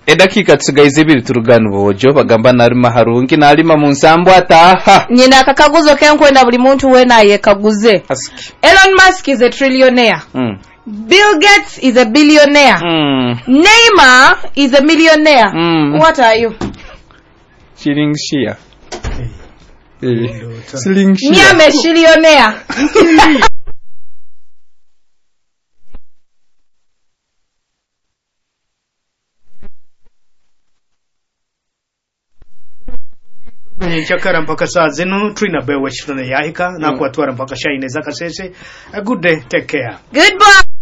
edakika tusigaye zibiri turugana ubuhojo bagamba narima harungi narima mu nsambu ataha nyina akakaguzo kenkwenda buli muntu wena yekaguze Asiki. elon musk is a trillionaire Mm. bill gates is a billionaire Mm. neymar is a millionaire Mm. what are you Shilling shia. Eh. Shilling shia. nyame shillionaire kwenye nchakara mpaka saa zinu twina bewe shirone yahika na kuatwara mpaka shaine zakasese a good day take care goodbye